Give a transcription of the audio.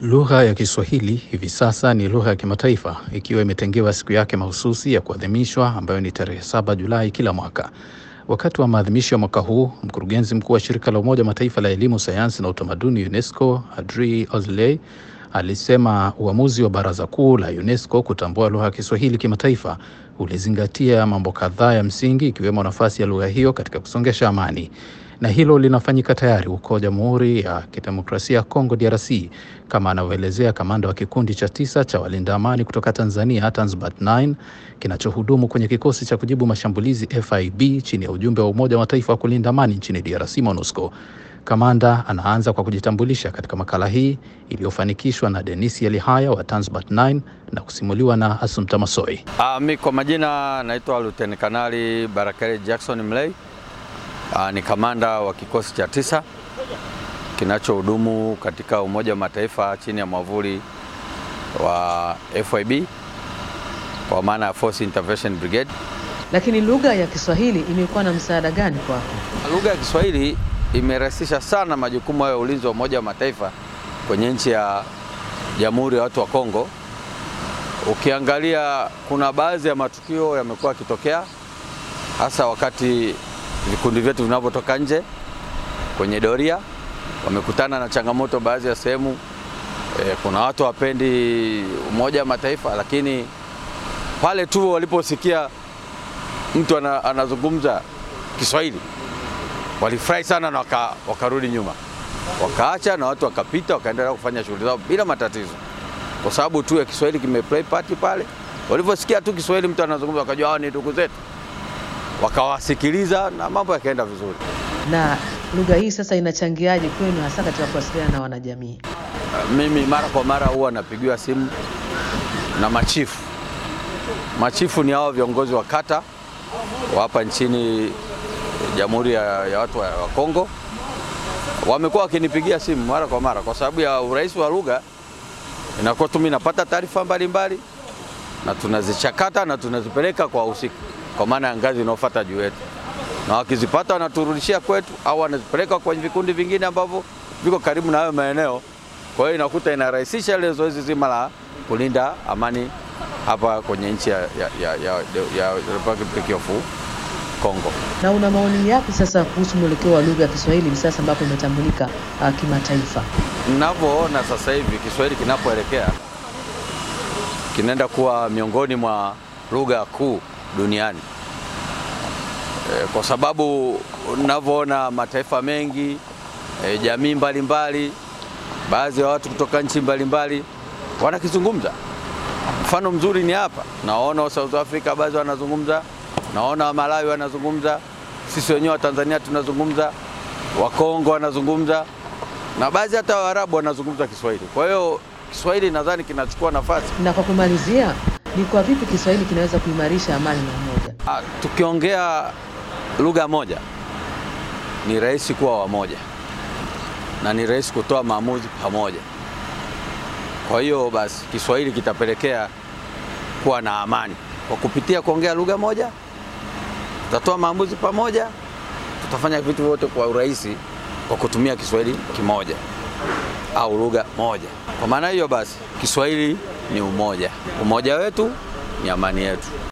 Lugha ya Kiswahili hivi sasa ni lugha ya kimataifa ikiwa imetengewa siku yake mahususi ya kuadhimishwa ambayo ni tarehe 7 Julai kila mwaka. Wakati wa maadhimisho ya mwaka huu, mkurugenzi mkuu wa shirika la Umoja wa Mataifa la elimu, sayansi na utamaduni UNESCO, Adri Azoulay alisema uamuzi wa Baraza Kuu la UNESCO kutambua lugha ya Kiswahili kimataifa ulizingatia mambo kadhaa ya msingi ikiwemo nafasi ya lugha hiyo katika kusongesha amani na hilo linafanyika tayari huko Jamhuri ya Kidemokrasia ya Kongo DRC, kama anavyoelezea kamanda wa kikundi cha tisa cha walinda amani kutoka Tanzania Tanzbat 9 kinachohudumu kwenye kikosi cha kujibu mashambulizi FIB chini ya ujumbe wa Umoja wa Mataifa wa kulinda amani nchini DRC MONUSCO. Kamanda anaanza kwa kujitambulisha katika makala hii iliyofanikishwa na Denisi Elihaya wa Tanzbat 9 na kusimuliwa na Asumta Masoi. Uh, mi kwa majina naitwa Luteni Kanali Barakari Jackson Mlei. Uh, ni kamanda wa kikosi cha tisa kinachohudumu katika Umoja wa Mataifa chini ya mwavuli wa FIB kwa maana ya Force Intervention Brigade. Lakini lugha ya Kiswahili imekuwa na msaada gani kwako? Lugha ya Kiswahili imerahisisha sana majukumu hayo ya ulinzi wa Umoja wa Mataifa kwenye nchi ya Jamhuri ya Watu wa Kongo. Ukiangalia kuna baadhi ya matukio yamekuwa yakitokea hasa wakati vikundi vyetu vinavyotoka nje kwenye doria, wamekutana na changamoto baadhi ya sehemu. E, kuna watu wapendi Umoja wa Mataifa, lakini pale tu waliposikia mtu ana, anazungumza Kiswahili walifurahi sana na waka, wakarudi nyuma, wakaacha na watu wakapita, wakaendelea kufanya shughuli zao bila matatizo, kwa sababu tu ya Kiswahili kimeplay party pale. Walivyosikia tu Kiswahili mtu anazungumza, wakajua hawa ni ndugu zetu wakawasikiliza na mambo yakaenda vizuri. Na lugha hii sasa inachangiaje kwenu hasa katika kuwasiliana na wanajamii? Mimi mara kwa mara huwa napigiwa simu na machifu. Machifu ni hao viongozi wa kata wa hapa nchini Jamhuri ya, ya Watu wa Kongo. Wamekuwa wakinipigia simu mara kwa mara kwa sababu ya urahisi wa lugha, inakuwa tu mimi napata taarifa mbalimbali na tunazichakata na tunazipeleka kwa wahusika kwa maana ya ngazi inayofuata juu yetu, na wakizipata wanaturudishia kwetu au wanazipeleka kwenye vikundi vingine ambavyo viko karibu na hayo maeneo. Kwa hiyo inakuta inarahisisha ile zoezi zima la kulinda amani hapa kwenye nchi ya, ya, ya, ya, ya Republic of Congo. Na una maoni yapi sasa kuhusu mwelekeo wa lugha ya Kiswahili hivi sasa ambapo imetambulika uh, kimataifa? Ninavyoona sasa hivi Kiswahili kinapoelekea kinaenda kuwa miongoni mwa lugha kuu duniani e, kwa sababu unavyoona mataifa mengi e, jamii mbalimbali, baadhi ya watu kutoka nchi mbalimbali wanakizungumza. Mfano mzuri ni hapa, naona South Africa baadhi wanazungumza, naona Malawi wanazungumza, sisi wenyewe wa Tanzania tunazungumza, Wakongo wanazungumza na baadhi hata Waarabu wanazungumza Kiswahili. Kwa hiyo Kiswahili nadhani kinachukua nafasi. Na kwa kumalizia, ni kwa vipi Kiswahili kinaweza kuimarisha amani na umoja? Ah, tukiongea lugha moja ni rahisi kuwa wamoja na ni rahisi kutoa maamuzi pamoja. Kwa hiyo basi Kiswahili kitapelekea kuwa na amani kwa kupitia kuongea lugha moja, tutatoa maamuzi pamoja, tutafanya vitu vyote kwa urahisi kwa kutumia Kiswahili kimoja au lugha moja. Kwa maana hiyo basi Kiswahili ni umoja, umoja wetu ni amani yetu.